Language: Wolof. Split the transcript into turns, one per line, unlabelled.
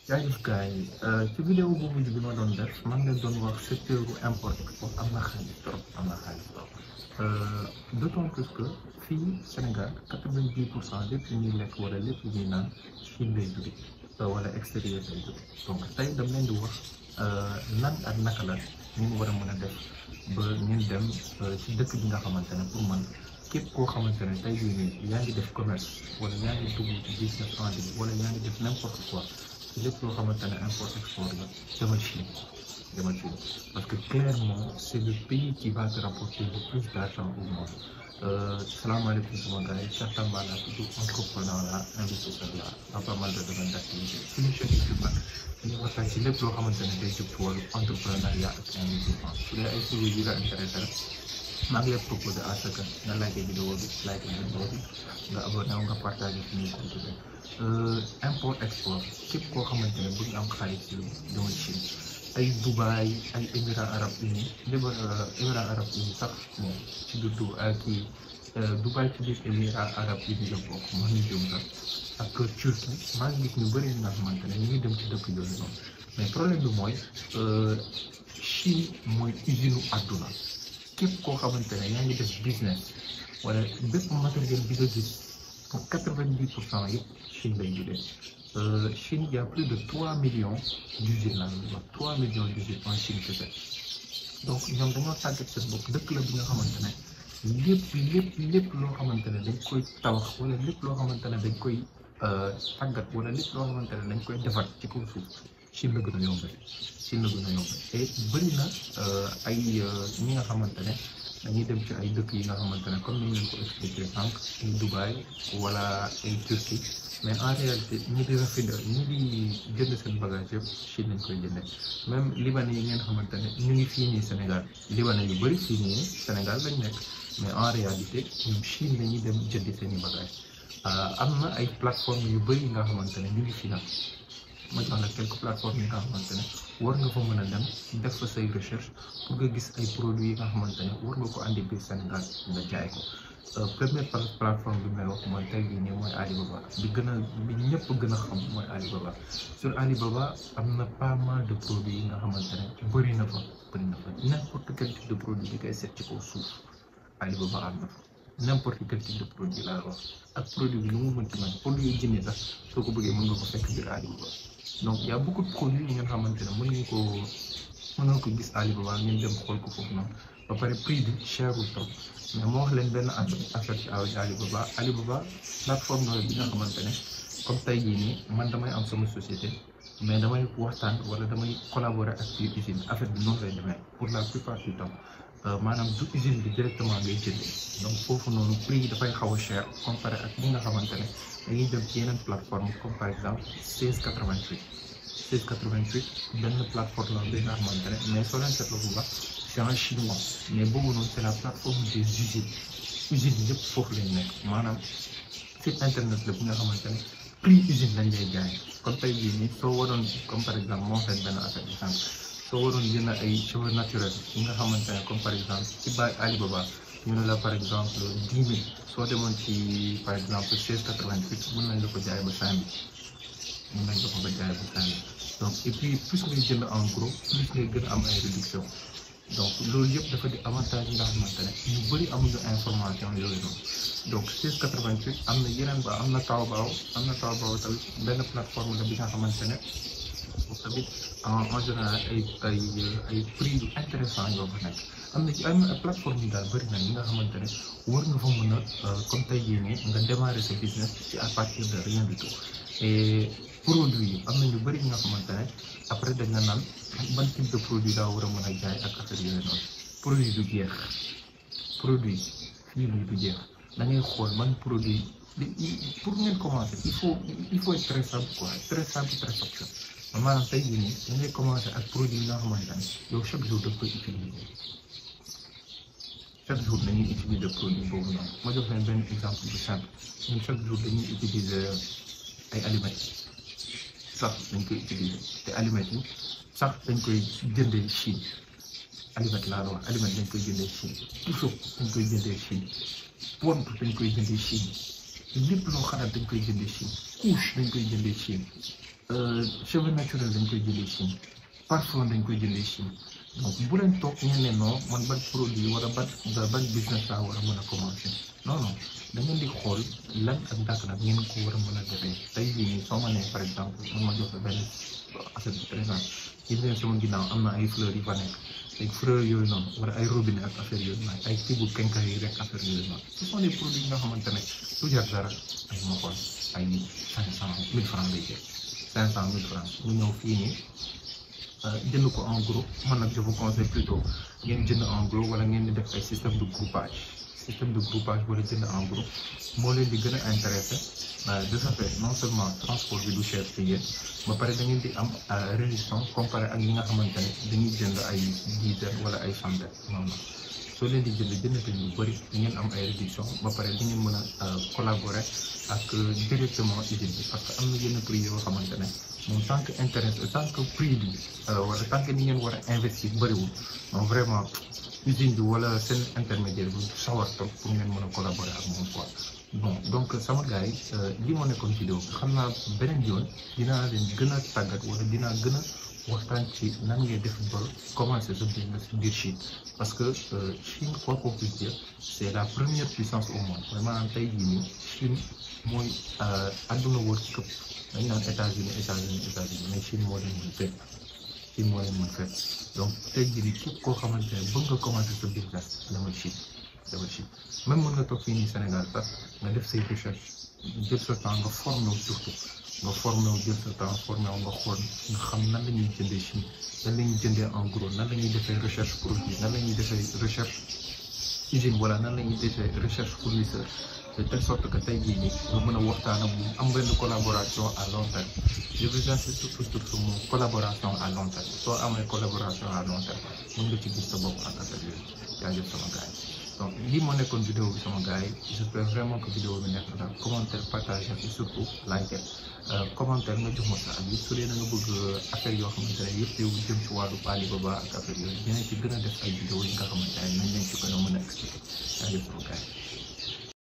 jaajëf gars yi ci vidéo bu mujj bi ma doon def man leen doon wax secteur bu import export am na xaalis trop am na xaalis trop d'autant plus que fii Sénégal quatre-vingt-dix pour cent lépp lu ñuy lekk wala lépp lu ñuy naan Chine lay jóge wala extérieur lay jóge donc tey dam leen di wax nan ak naka la ñu war a mën a def ba ñun dem ci dëkk bi nga xamante ne pour man képp koo xamante ne tey jii nii yaa ngi def commerce wala yaa ngi dugg ci business en ligne wala yaa ngi def n'importe quoi ci lépp loo xamante ne import export la demal Chine demal Chine parce que clairement c'est le pays qui va te rapporter le plus d'argent au monde salaamaaleykum sama gars yi Cheikh Tamba laa tudd entrepreneur la investisseur la dans pas mal de domaines d'activité suñu chaîne YouTube nag dañuy waxtaan ci lépp loo xamante ne day jub ci wàllu entrepreneuriat ak investissement su dee ay sujets yi la intéressé rek maa ngi lay proposé à ce que nga like vidéo bi like vidéo bi nga abonné wu nga partagé suñuy contenu import export képp koo xamante ne bëgg am xaalis ci dama Chine ay Dubaï ay Émirats arabes unis liba Émirats arabes unis sax moom ci biir du kii Dubaï ci biir Émirats arabes unis la bokk moo ñu jëm sax ak Turquie maa ngi gis ñu bëri nga xamante ne ñu ngi dem ci dëkk yooyu noonu mais problème bi mooy Chine mooy usine u àdduna képp koo xamante ne yaa ngi def business wala bépp matériel bi nga gis pour quatre-vingt-dix pour cent yëpp Chine lay jógee Chine y a plus de trois millions d'usines la wax trois millions d'usines en Chine kese donc ñoom dañoo tàggat seen bopp dëkk la bi nga xamante ne lépp lépp lépp loo xamante ne dañ koy tabax wala lépp loo xamante ne dañ koy tàggat wala lépp loo xamante ne dañ koy defar ci kaw suuf Chine la gën a yombee Chine la gën a yombee et bëri na ay ñi nga xamante ne dañuy dem ci ay dëkk yi nga xamante ne comme ni ñu leen ko expliqué sànq ay Dubaï wala ay Turquie mais en réalité ñi di rafetlu ñi di jënd seen bagage yëpp Chine lañ koy jëndee même libanais yi ngeen xamante ne ñu ngi fii nii Sénégal libanais yu bëri fii nii Sénégal lañ nekk mais en réalité ñoom Chine lañuy dem jëndi seen i bagage am na ay plateformes yu bëri yi nga xamante ne ñu ngi fii nag ma jox la quelques plateformes yi nga xamante ne war nga fa mën a dem def fa say recherche pour nga gis ay produits yi nga xamante ne war nga ko andi biir Sénégal nga jaay ko première plateforme bi may wax mooy tey jii nii mooy Alibaba bi gën a bi ñëpp gën a xam mooy Alibaba sur Alibaba am na pas mal de produits yi nga xamante ne bëri na fa bëri na fa n'importe quel type de produit bi koy seet ci kaw suuf Alibaba am na fa n'importe quel type de produit laa wax ak produit bi lu mu mënti mel produit yi jëndee sax soo ko bëggee mën nga ko fekk biir Alibaba donc y a beaucoup de produits yi ngeen xamante ne mën nga ko mën nga ko gis Alibaba ngeen dem xool ko foofu noonu ba pare prix bi cherul trop mais moo wax leen benn affaire ci Alibaba Alibaba plateforme la bi nga xamante ne comme tey jii nii man damay am sama société mais damay waxtaan wala damay collaborer ak biir usine affaire bi noonu lay demee pour la plupart du temps maanaam du usine bi directement ngay jëndee donc foofu noonu prix yi dafay xaw a cher comparé ak ñi nga xamante ne dañuy dem ci yeneen plateforme comme par exemple 1688 1688 benn plateforme la bi nga xamante ne mais soo leen seetloo bu baax c'est en chinois mais boobu noonu c'est la plateforme des usines usines yëpp foofu lañ nekk maanaam site internet la bi nga xamante ne prix usine lañ lay jaay comme tey jii nii soo waroon comme par exemple moo leen benn affaire bi sànq soo waroon jënd ay cheveux naturels yi nga xamante ne comme par exemple ci ba Alibaba ñu ne la par exemple dix mille soo demoon ci par exemple seize quatre-vingt-huit mën nañ la ko jaay ba cinq mille mën nañ la ko ba jaay ba cinq mille donc et puis plus ngay jënd en gros plus ngay gën a am ay réduction donc loolu yëpp dafa di avantage yi nga xamante ne ñu bëri amuñu information yooyu noonu donc seize quatre-vingt-huit am na yeneen ba am na Taobao am na Taobao tamit benn plateforme la bi nga xamante ne foofu tamit en général ay ay ay prix yu intéressant yoo fa nekk am na ci am na plateforme yi daal bëri na yi nga xamante ne war nga fa mën a comme tey jii nii nga démarrer sa business ci à partir de rien du tout et produit yi am na ñu bëri ñi nga xamante ne après dañ la naan ban type de produit daa war a mën a jaay ak affaire yooyu noonu produit du jeex produit fii nii du jeex da ngay xool man produit pour ngeen commencer il faut il faut être très simple quoi très simple très facile maanaam tey jii nii da ngay commencer ak produit yi nga xamante ne yow chaque jour daf koy utiliser chaque jour dañuy utiliser produit boobu noonu ma jox leen benn exemple bu simple ñun chaque jour dañuy utiliser ay aliments sax dañ koy utiliser te aliments yi sax dañ koy jëndee Chine aliment laa la wax aliment dañ koy jëndee Chine puso dañ koy jëndee Chine pont dañ koy jëndee Chine lépp loo xalaat dañ koy jëndee Chine couche dañ koy jëndee Chine cheveux naturel dañ koy jëlee Chine parfum dañ koy jëlee Chine donc bu leen toog ngeen ne non man ban produit wala ban ban business laa war a mën a commencer non non da ngeen di xool lan ak ndàkk nag ngeen ko war a mën a defee tey jii nii soo ma nee par exemple man ma joxe benn affaire bu présent gis ngeen sama ginnaaw am na ay fleurs yu fa nekk ay fleurs yooyu noonu wala ay robinet ak affaire yooyu noonu ay tibu kenka yi rek affaire yooyu noonu ce sont des produits yi nga xamante ne du jar dara ay ma xool ay cinq cent mille francs lay jël cinq cent mille francs mu ñëw fii nii jënd ko en gros man nag je vous conseille plutôt ngeen jënd en gros wala ngeen di def ay système de groupage système de groupage wala jënd en gros moo leen di gën a intéressé de ce fait non seulement transport bi du cher ci yéen ba pare da ngeen di am réduction comparé ak ñi nga xamante ne dañuy jënd ay dizaine wala ay centaine non non soo leen di jënd jënd te lu bëri di ngeen am ay réduction ba pare di ngeen mën a collaborer ak directement usine bi parce que am na yenn prix yoo xamante ne moom tant que intérêt tant que prix bi wala tant que ni ngeen war a investir bëriwul non vraiment usine bi wala seen intermédiaire bi sawar trop pour ngeen mën a collaborer ak moom quoi bon donc sama gars yi li moo nekkoon vidéo bi xam naa beneen yoon dinaa leen gën a tàggat wala dinaa gën a waxtaan ci nan ngay def ba commencer sa business biir Chine parce que Chine quoi qu'on puisse dire c'est la première puissance au monde vraiment tey jii nii Chine mooy àdduna wër ci këpp dañ naan États-Unis États-Unis États-Unis mais Chine moo leen mën fépp Chine moo leen mën fépp donc tey jii nii képp koo xamante ne bëgg nga commencer sa business demal Chine demal Chine même mën nga toog fii nii Sénégal sax nga def say recherche jël sa temps nga formé wu surtout nga formé wu jël sa temps formé wu nga xool nga xam nan la ñuy jëndee Chine nan la ñuy jëndee en gros nan la ñuy defee recherche produit nan la ñuy defee recherche usine wala nan la ñuy defee recherche fournisseur de telle sorte que tey jii nii nga mën a waxtaan ak moom am benn collaboration à long terme je vous insiste surtout sur moom collaboration à long terme soo amee collaboration à long terme mën nga ci gis sa bopp en affaire yooyu jaajëf sama gars yi donc lii moo nekkoon vidéo bi sama gars yi j'espère vraiment que vidéo bi nekk na daal commentaire partager et surtout liker commentaire nga jox ma sa avis su dee da nga bëgg affaire yoo xamante ne yëpp yow jëm ci wàllu Alibaba ak affaire yooyu dinañ ci gën a def ay vidéo yi nga xamante ne nañ leen ci gën a mën a expliquer jaajëf sama gars yi